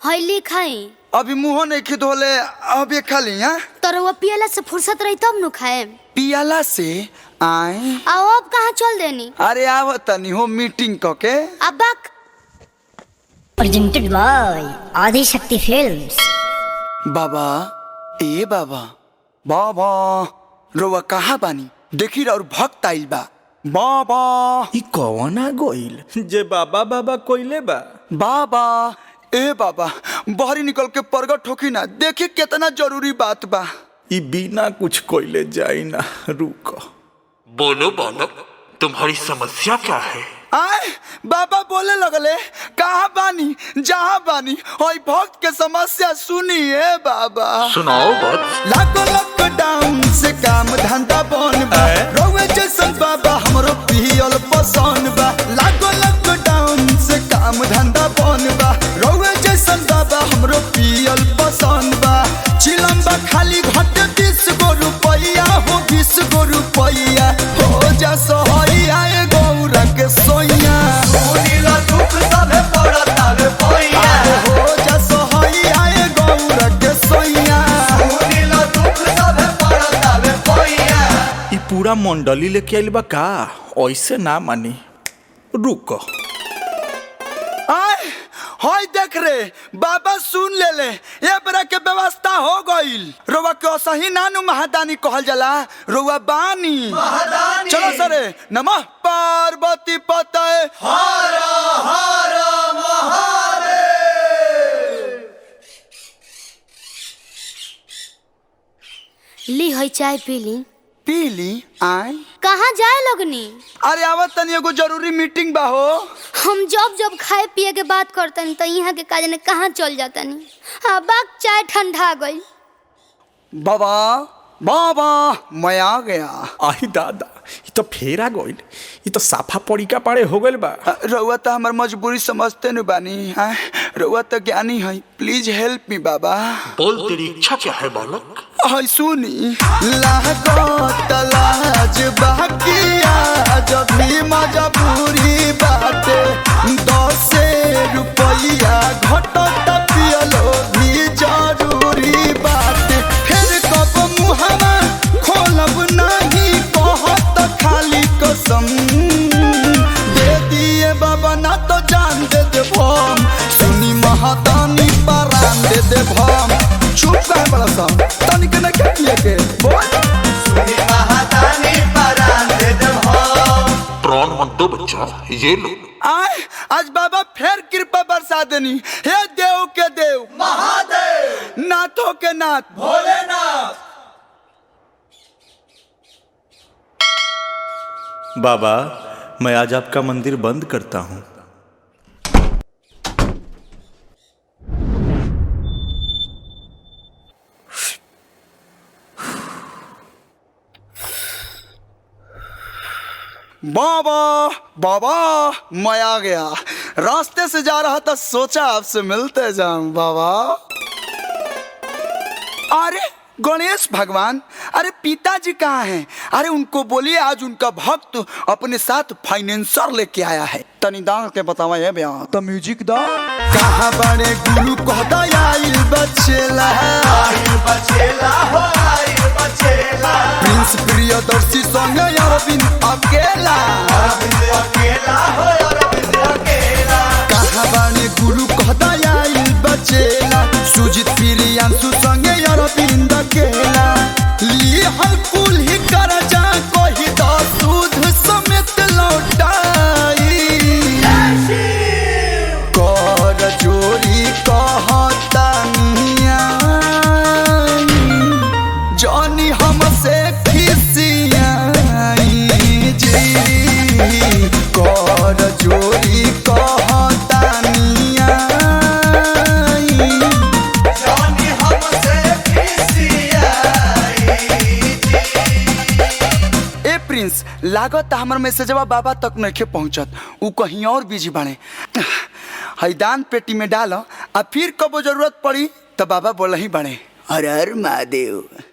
हईली खाई अभी मुंह नहीं खिद होले अबे खाली हाँ तर वो पियला से फुर्सत रही तब नु खाए पियाला से आए आओ अब कहाँ चल देनी अरे आव तनी हो मीटिंग क के अब बक presented by Adi Shakti Films. बाबा ए बाबा बाबा रोवा कहाँ बानी देखी और भक्त आइल बा बाबा ई कौन आ गइल जे बाबा बाबा कोइले बा बाबा ए बाबा बहरी निकल के प्रगट होखी ना देखी कितना जरूरी बात बा ई बिना कुछ कोइले जाई ना रुक बोलो बालक तुम्हारी समस्या क्या है आए बाबा बोले लगले कहाँ बानी जहाँ बानी और भक्त के समस्या सुनिए बाबा सुनाओ बात लागो लॉकडाउन से काम धंधा बन बा रोवे जैसन बाबा हमरो पियल पसंद बा लागो लॉकडाउन से काम धंधा बन बा रोवे जैसन बाबा हमरो पियल पसंद बा चिलम बा खाली घट बीस गो रुपैया हो बीस गो रुपैया हो जा सोहैया ए गौरा के सोइया सुनीला दुख सबे पड़ता रे पैया हो जा सोहैया ए गौरा के सोइया सुनीला दुख सबे पड़ता रे पैया ई पूरा मंडली लेके आइल बा का ऐसे ना मानी रुक आय होय देख रे बाबा सुन ले ले ये बरा के व्यवस्था हो गईल रोवा के असही नानु महादानी कहल जाला रोवा बानी महादानी चलो सरे नमः पार्वती पतय हर हर ली हई चाय पी ली पीली आय कहाँ जाए लगनी अरे आवत तनी एगो जरूरी मीटिंग बा हो हम जब जब खाए पिए के बात करतनी तो यहाँ के काज ने कहाँ चल जातनी हाँ बाक चाय ठंडा गई बाबा बाबा मैं आ गया आई दादा ई तो फेरा गइल ई तो साफा पड़िका पाड़े हो गइल बा रउआ तो हमार मजबूरी समझते न बानी हाँ रउआ तो ज्ञानी है प्लीज हेल्प मी बाबा बोल तेरी इच्छा क्या है बालक हाय सुनी लागत लाज बाकिया जब भी मजबूरी बाटे दस रुपया घटत पियलो भी जरूरी बाटे फिर कब मुहवा खोलब नहीं कहत खाली कसम दे दिए बाबा ना तो जान दे दे भम सुनी महादानी परान दे दे भम चुप काहे बड़ा सा तनिक न के किए के बोल सुनी महादानी परान दे दे भम प्राण मत दो बच्चा ये लो आय आज बाबा फिर कृपा बरसा देनी हे देव के देव महादेव नाथों के नाथ भोलेनाथ बाबा मैं आज आपका मंदिर बंद करता हूँ बाबा बाबा मैं आ गया रास्ते से जा रहा था सोचा आपसे मिलते जाऊं बाबा अरे गणेश भगवान अरे पिताजी कहाँ हैं अरे उनको बोलिए आज उनका भक्त अपने साथ फाइनेंसर लेके आया है तनी दांग के बतावा ये बयान तो म्यूजिक दा कहाँ बड़े गुरु कहता आइल बचेला आइल बचेला हो आइल बचेला प्रिंस प्रियदर्शी संग अरविंद अकेला अरविंद अकेला हो अरविंद अकेला कहाँ बड़े गुरु कहता आइल बचेला सुजित प्रियांशु संग अरविंद अकेला ली हल कुल ही कर जा कोही दा दूध समेत लौटाई कर चोरी कहता जानी हमसे खिसियाई जी कर चोरी कहता जानी हमसे ए प्रिंस लागत हमर मैसेजवा बाबा तक नइखे पहुंचत उ कहीं और बिजी बाड़े हैदान पेटी में डालो आ फिर कबो जरूरत पड़ी तो बाबा बोल ही बाड़े हर हर महादेव